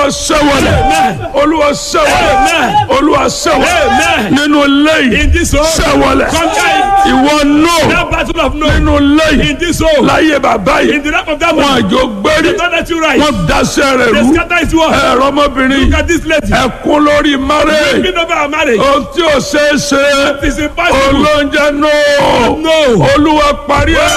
olúwa ṣẹ́wọ̀lẹ̀ olúwa ṣẹ́wọ̀lẹ̀ Amen. olúwa ṣẹ́wọ̀lẹ̀ Amen. nínú lẹ́yìn In this home. ṣẹ́wọ̀lẹ̀ Conquer it. ìwọ nù That battle of no. nínú lẹ́yìn In this home. láyé bàbá In yìí the life of that wọn man. àjò gbérí They don't let you rise. wọn daṣẹ́ rẹ̀ They rú scatter his word. ẹ̀rọ ọmọbìnrin Look at this lady. ẹ̀kún lórí márẹ̀ Speaking over our marriage. ohun tí ò ṣeé ṣe It is impossible. olóúnjẹ nù No. olúwa parí ẹ̀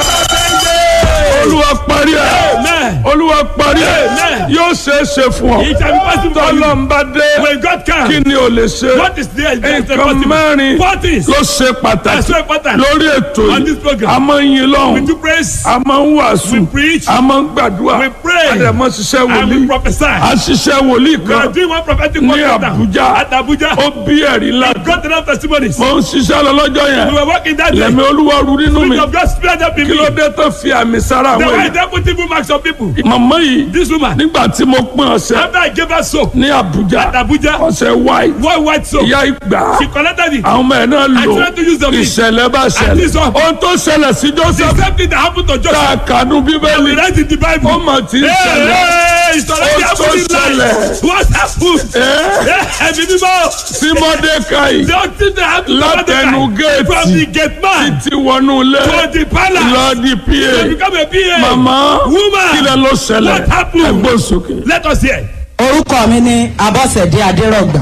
olúwa parí ẹ̀ Amen. olúwa parí ẹ̀ Amen. yóò ṣeé ṣe fún ọ It shall be possible for you. tọ́lọ́mbà dé When God kí comes. ni o lè ṣe What is there? Is there nǹkan possible? mẹ́rin What is? ló ṣe That's pàtàkì so important. lórí ètò On this yìí program. a máa ń yin We lọ́hùn do praise. a máa ń wàásù We preach. a máa ń gbàdúrà We pray. a dẹ̀ máa ṣiṣẹ́ And we wòlíì prophesy. a ṣiṣẹ́ wòlíì We are kan doing one prophetic ní word right now. Abuja At Abuja. ó bí ẹ̀rí ńlá God enough testimonies. mo ń ṣiṣẹ́ lọ lọ́jọ́ We yẹn were working that day. lẹ́mi olúwa ru nínú mi Spirit of God spirit up in kí me. ló dé tó fi àmì sára The àwọn way èèyàn they put evil marks on people. màmá yìí This woman. nígbà tí mo pín ọ̀sẹ̀ After I gave her soap. ní Abuja At Abuja. ọ̀sẹ̀ white One white soap. ìyá ìgbà She collected it. àwọn ọmọ ẹ̀ náà lò tried to use the meat. ìṣẹ̀lẹ̀ bá ṣẹlẹ̀ this one- ohun tó ṣẹlẹ̀ sí The Joseph same thing that happened to tá Joseph. a kànú We bíbélì read in the Bible. ó mà ti ń Hey, ṣẹlẹ̀ hey, it's already Ó tó happening ṣẹlẹ̀. live. What happened? ẹ́ Eh, Ẹ̀mí mímọ́. sí Mọ́dékáì The only thing that happened to Látẹnu Mordecai géètì. from the gate man ti wọnú ilé to the palace lọ di to pa become a PA. màmá Woman. kí lẹ ló ṣẹlẹ̀ What happened? ẹgbẹ́ sókè. Let us hear. orúkọ mi ní abọ́sẹ̀dé adérọ̀gbà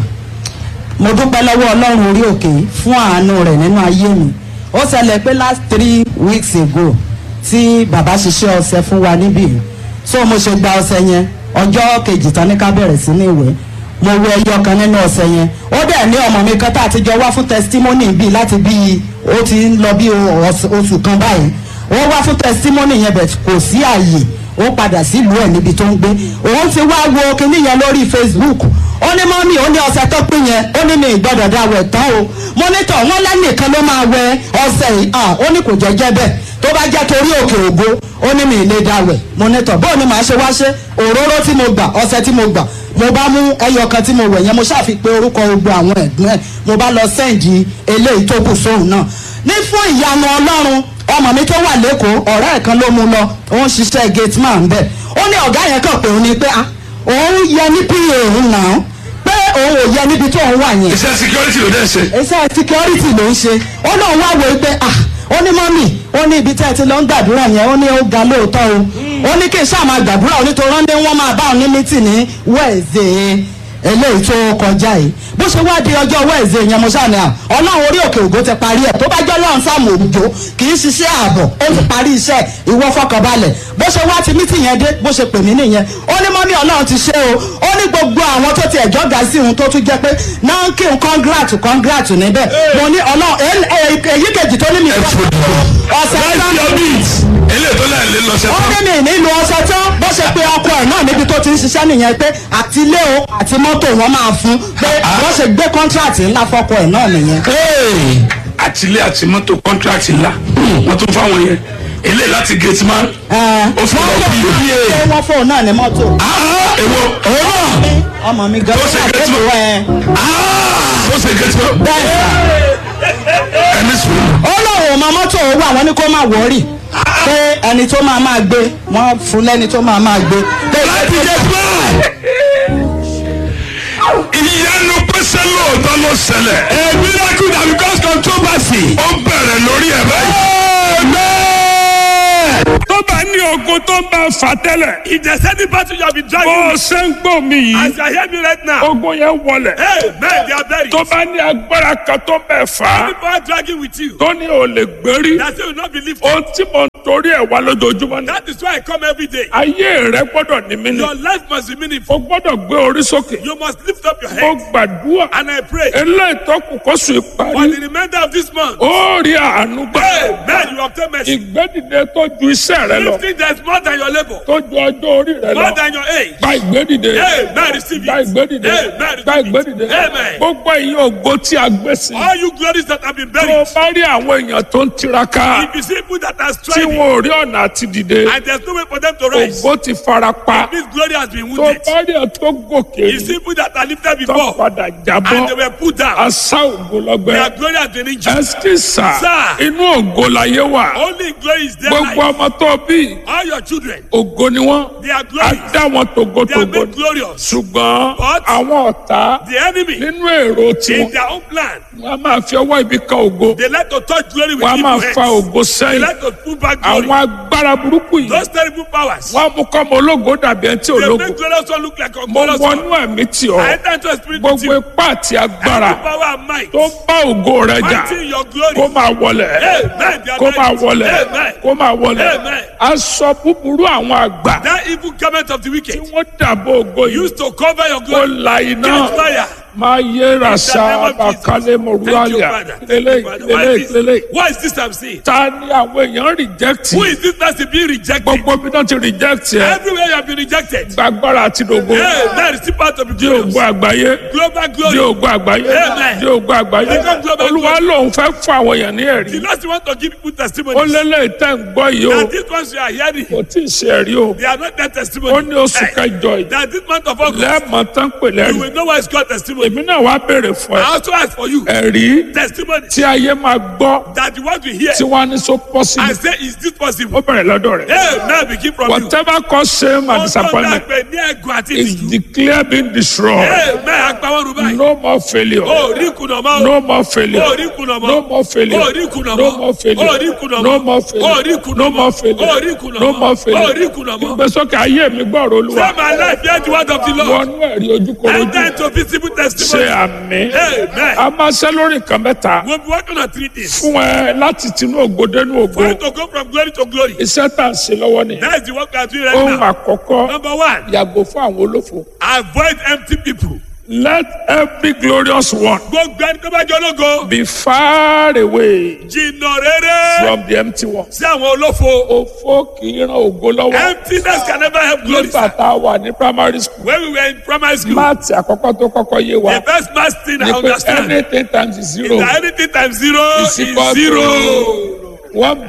mo dúpẹ́ lọ́wọ́ ọlọ́run orí òkè fún àánú rẹ̀ nínú ayé mi ó ṣẹlẹ̀ pé last three weeks ago tí bàbá ṣiṣẹ́ ọṣẹ fún wa níbí so mo ṣe gba ọṣẹ yẹn ọjọ́ kejì tán ní ká bẹ̀rẹ̀ sí ní ìwé mo wẹ ẹyọ kan nínú ọṣẹ yẹn ó dẹ̀ ní ọmọ mi kan tá a ti jọ wá fún testimony bíi láti bíi ó ti ń lọ bí oṣù oṣù kan báyìí wọ́n wá fún testimony yẹn bẹ̀ kò sí àyè ó padà sílùú ẹ̀ níbi tó ń gbé òun ti wá wo kinní yẹn lórí facebook ó ní mọ́mí ó ní ọṣẹ tó pín yẹn ó ní mi ìgbọ́dọ̀ dá wẹ̀ tán o mọ́nítọ̀ wọn lẹ́nìkan ló máa wẹ ọṣẹ yìí ah ó ní kò jẹ́jẹ́ bẹ́ẹ̀ tó bá jẹ́ torí òkè ògo ó ní mi ìlé dá wẹ̀ mọ́nítọ̀ bóun ni màá ṣe wá ṣe òróró tí mo gbà ọṣẹ tí mo gbà mo bá mú ẹyọ kan tí mo wẹ̀ yẹn mo ṣàfi pé orúkọ gbogbo àwọn ẹ̀gbọ́n ẹ̀ mo bá lọ sẹ́ǹdì eléyìí tó kù sóhun náà ní fún ìyanu ọlọ́run ọmọ mi tó wà lẹ́kọ̀ọ́ ọ̀rẹ́ ẹ̀ kan ló mú lọ òun ṣiṣẹ́ gate man bẹ́ẹ̀ ó ní ọ̀gá yẹn kàn pé òun ni pé ah òun yẹ ní pa òun náà pé òun ò yẹ níbi tó òun wà yẹn iṣẹ́ security ló dẹ̀ ṣe. iṣẹ́ security ló ń ṣe ó náà wá wo pé ah ó ní mọ́mì ó ní ibi tẹ́ ẹ ti lọ ń gbàdúrà yẹn ó ní ó ga lóòótọ́ o ó ní kí n ṣáà máa gbàdúrà onítorí wọ́n ní wọ́n máa bá òun ní mítì ní wẹ́ẹ̀zẹ̀ eléyìí tó kọjá yìí bó ṣe wá di ọjọ́ wẹ́ẹ̀zẹ̀ yẹn mo ṣáà ní à ọlọ́run orí òkè ògo ti parí ẹ̀ tó bá jẹ́ ọlọ́run sáàmù òjò kì í ṣiṣẹ́ ààbọ̀ ó ti parí iṣẹ́ ìwọ fọkànbalẹ̀ bó ṣe wá ti mítì yẹn dé bó ṣe pè mí nìyẹn ó ní mọ́mí ọlọ́run ti ṣe o ó ní gbogbo àwọn tó ti ẹ̀jọ́ ga sí òun tó tún jẹ́ pé náà kí n congrat congrat níbẹ̀ mo ní ọlọ́run èyí kejì tó ní mi ọ̀sẹ̀ tán eléyìí tó láì lé lọ ṣe ó tán. ní mi nílùú ọ̀sẹ̀ tán bó ṣe pé ọkọ ẹ̀ náà níbi tó ti ń ṣiṣẹ́ nìyẹn pé àti ilé o àti mọ́tò wọn máa fún pé wọ́n ṣe gbé kọ́ńtrátì ńlá fọ́kọ ẹ̀ náà nìyẹn. àtìlé àti mọ́tò kọ́ńtíráàtì ńlá wọ́n tún fáwọn yẹn eléyìí láti gate man. ó fún wọ́n ọ fò bí náà pé wọ́n fò náà ní mọ́tò. èwo ọmọ mi gan Ó ṣe wà gate lẹ́kọ̀ọ́ man. ẹ̀ ó ṣe gate man. bẹ́ẹ̀ sà. ẹni sùn. ó lóun ò mọ mọ́tò owó àwọn ní kó má wọ́ọ̀rì pé ẹni tó máa máa gbé wọ́n fún lẹ́ni tó máa máa gbé. pé láti gate man. ìyanu pèsè lóòótọ́ ló ṣẹlẹ̀. a miracle that because controversy. ó bẹ̀rẹ̀ lórí ẹ̀ báyìí. tó bá ní ogun tó ń bá fà tẹ́lẹ̀. If there's any battle you have been bó dragging, o ṣe ń gbọ́ mi yìí. as you are hearing me right now, ogun yẹn wọlẹ̀. hey, men, they are buried. tó bá ní agbára kan tó bẹ̀ fà á. People are dragging with you. tó ní o lè gbérí. That you will not be lifted. ohun tí mo ń torí ẹ̀ wá lójoojúmọ́ ni. That is why I come every day. ayé rẹ gbọ́dọ̀ ní mí ni. Your life must be meaningful. o gbọ́dọ̀ gbé orí sókè. You must lift up your mo head. gbàdúrà. And I pray eléyìí tó kù kó sùn for ìparí. the remainder of this month. ó rí àánú gbà. Hey, man, you obtain mercy. ìgbédìde tó ju iṣẹ́ rẹ lọ. Lifting that is more than your labor, tó ju ọjọ́ orí rẹ more lọ. than your age. gba ìgbédìde. Hey, man, receive gba it. ìgbédìde. Hey, man, gba receive ìgbédìde. it. Amen. gbogbo ẹ̀yin ògo tí a gbé sí. All you glories that have been tó o buried. bá rí àwọn èèyàn tó ń tiraka. If you see people that are tí striving, wọn ò rí ọ̀nà àti dìde And there's no way for them to rise. ògo ti fara pa This glory has been tó wounded. bá rí ẹ tó gòkè You see people that are lifted tó before padà and jábọ́ they were put down. asá ògo lọ́gbẹ́ Their glory has been injured. ẹsikísà Sir. inú ògo láyé wà Only glory is there. gbogbo Life. ọmọ tó bí All your children, ògo ni wọ́n they are á glorious. dá wọn They are tògótògó made glorious. ṣùgbọ́n But- àwọn ọ̀tá The enemy, nínú èrò in tiwọn their own plan, wọn a máa fi ọwọ́ ibi kan ògo they like to touch glory with wọn a máa evil fa hands. ògo They sẹ́yìn like to pull back glory. àwọn agbára burúkú yìí Those terrible powers. wọn á mú kọ́ ọmọ ológo dàbí ẹni tí ò They lógo make glorious one look like a mo glorious one. wọnú ẹ̀mí tì ọ́ I enter into a spirit with gbogbo you. ipá àti agbára Every power and might. tó bá ògo rẹ jà Fighting your glory. kó máa wọlẹ̀ Amen. They are kó máa right. wọlẹ̀ Amen. kó máa wọlẹ̀ Amen. aṣọ búburú àwọn àgbà That evil garment of the tí wicked wọ́n dàbò ògo yìí used to cover your kó glory. la iná Catch fire. máa yé rasa In the name of Jesus. àbàkálẹ̀ Thank you, mọ̀rúwálìà Father. Thank lélẹ̀ you, Father. Why lélẹ̀ is lélẹ̀ this- Why is this I'm seeing? ta ni àwọn èèyàn reject Who is this person being rejected? gbogbo bí wọ́n ti reject ẹ Everywhere you have been rejected. gbàgbára àti dògo Hey, that is still part of the di glorious. ògo àgbáyé Global di glory. ògo àgbáyé Amen. di ògo àgbáyé Become global olúwa lòun fẹ́ fún àwọn èèyàn ní ẹ̀rí The Lord want to give people ó testimonies. lélẹ̀ tẹ́ ń gbọ́ yìí o That these ones you are hearing, kò tí ì ṣe ẹ̀rí o they are not that ó testimony. ní oṣù Hey, kẹjọ yìí That this month of August, lẹ́ẹ̀mọ́ tán pè you lẹ́rìí will know why it's called testimony. èmi náà wá béèrè fún ẹ I also ask for you ẹ̀rí testimony tí ayé máa gbọ́ that the one we hear tí wọ́n á ní so possible and say, is this possible? ó bẹ̀rẹ̀ lọ́dọ̀ rẹ̀ Hey, now begin from you. whatever cause shame and Ọjọ́ disappointment dàgbẹ̀ ní ẹ̀gùn àti is ìtìjú. declared being destroyed Hey, mẹ́ àgbàwọ̀n rú báyìí. no more failure O rí kùnà mọ́. no more failure O rí kùnà mọ́. no more failure O rí kùnà mọ́. no more failure O rí kùnà mọ́. no more failure O rí kùnà no mọ́. more failure O rí kùnà no mọ́. more O failure rí kùnà mọ́. ìgbésókè ayé mi gbọ́rọ̀ olúwa Say my life, hear the word of the Lord. wọnú ẹ̀rí ojúkorojú Enter into visible ṣe testimony. àmì Amen. a máa ṣe lórí nǹkan mẹ́ta We'll be working on three things. fún ẹ láti tinú ògo dénú ògo For you to go from glory to glory. iṣẹ́ tá à ń ṣe lọ́wọ́ nìyẹn That is the work we are doing right ohun now. àkọ́kọ́ Number one, yàgò fún àwọn olófo avoid empty people. let every glorious one Gbogbo ẹni tó bá jọ ológo. be far away Jìnnà rere from the empty one. sí àwọn olófo. òfo kì í ran ògo lọ́wọ́ Emptiness can never help glory. nígbà tá a wà ní primary school When we were in primary school, máàtì àkọ́kọ́ tó kọ́kọ́ yé wa the first math thing I ni pé understand anything times is zero that anything times zero is is equal zero. to one